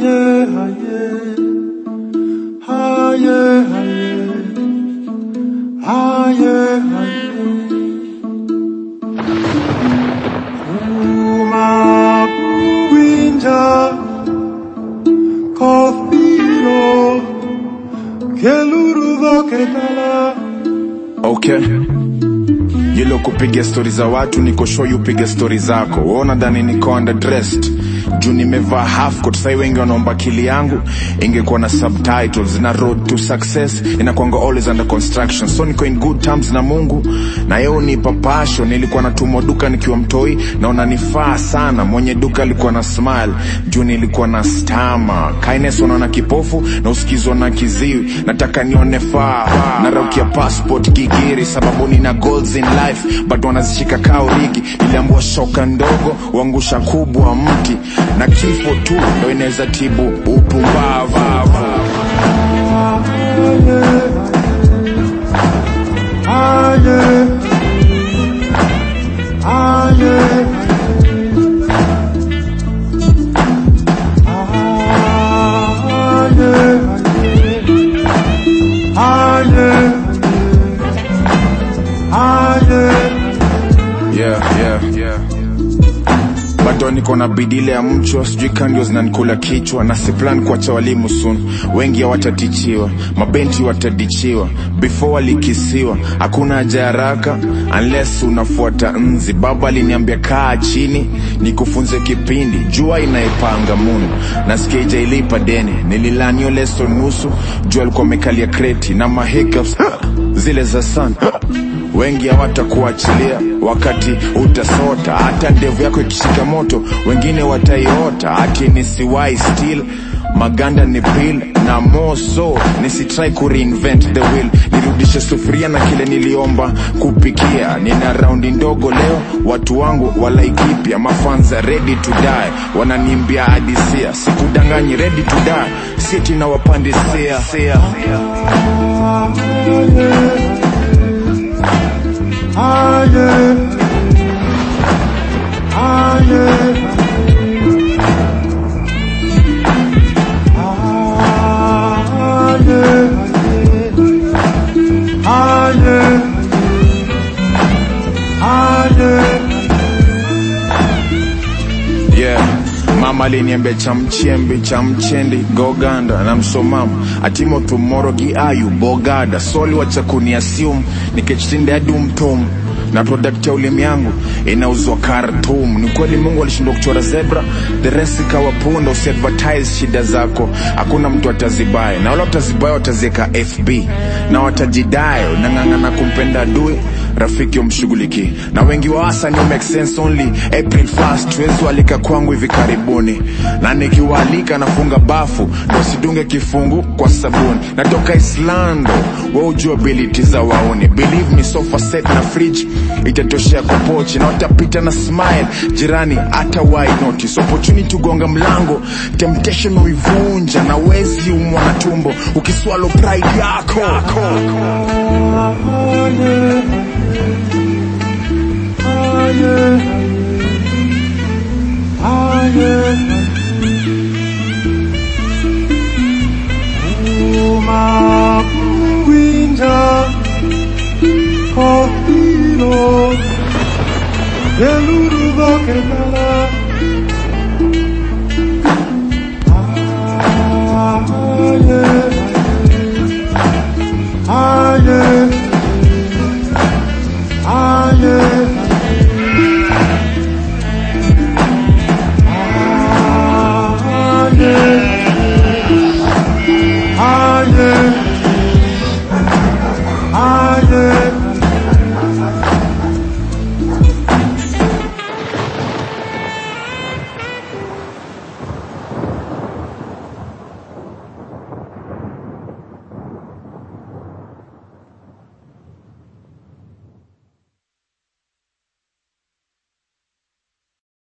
Haye, haye, haye, haye, haye, haye. Uma kuwinja kofiro keluru ketala. okay yilo kupiga stori za watu niko show you piga stori zako waona dhani niko underdressed juu nimevaa half coat sai wengi wanaomba akili yangu ingekuwa na subtitles na road to success inakwanga always under construction so niko in good terms na mungu na yeo nipa passion nilikuwa natumwa duka nikiwa mtoi na unanifaa sana mwenye duka alikuwa na smile juu nilikuwa na stama kindness unaona kipofu na usikizwa na kiziwi nataka nione faa na raukia passport kigiri sababu nina goals in life but wanazishika kao ligi niliambua shoka ndogo uangusha kubwa mti na kifo tu ndo inaweza tibu upumbavu Haye, haye, haye, haye, haye. yeah, yeah, yeah. bado niko na bidile ya mchwa sijui kandio zinanikula kichwa na siplan kuacha walimu sun wengi hawatatichiwa mabenti watadichiwa before walikisiwa hakuna haja ya haraka unless unafuata nzi baba aliniambia kaa chini nikufunze kipindi jua inaipanga munu nasikia ijailipa deni nililanio leso nusu jua alikuwa amekalia kreti na mahiccups zile za sana wengi hawatakuachilia wakati utasota hata ndevu yako ikishika moto wengine wataiota ati nisiwai still maganda ni pil na moso nisitrai kureinvent the wheel nirudishe sufuria na kile niliomba kupikia nina raundi ndogo leo watu wangu walaikipya mafanza ready to die wananimbia hadisia sikudanganyi ready to die siti na wapandisia Haye, haye, haye, haye, haye. yeah mama aliniambia chamchembe chamchendi goganda na msomamu atimo tumoro giayu bogada soli wachakuni assume nikechitinde adumtum na product ya ulimi yangu inauzwa Khartoum. Ni kweli Mungu alishindwa kuchora zebra, the rest ikawa punda. Usiadvertise shida zako, hakuna mtu atazibaya, na wala watazibaya wataziweka FB na watajidai. Nang'ang'ana kumpenda adui rafiki umshughuliki na wengi wa wasa ni make sense only April 1st tuwezi walika kwangu hivi karibuni, na nikiwaalika nafunga bafu ndo sidunge kifungu kwa sabuni. Natoka Islando, wa ujua ability za waoni, believe me, sofa set na fridge itatoshea kwa pochi, na watapita na smile jirani, hata why notice opportunity ugonga mlango, temptation uivunja, na wezi umwa na tumbo ukiswalo pride yako, yako. Eluru bakendala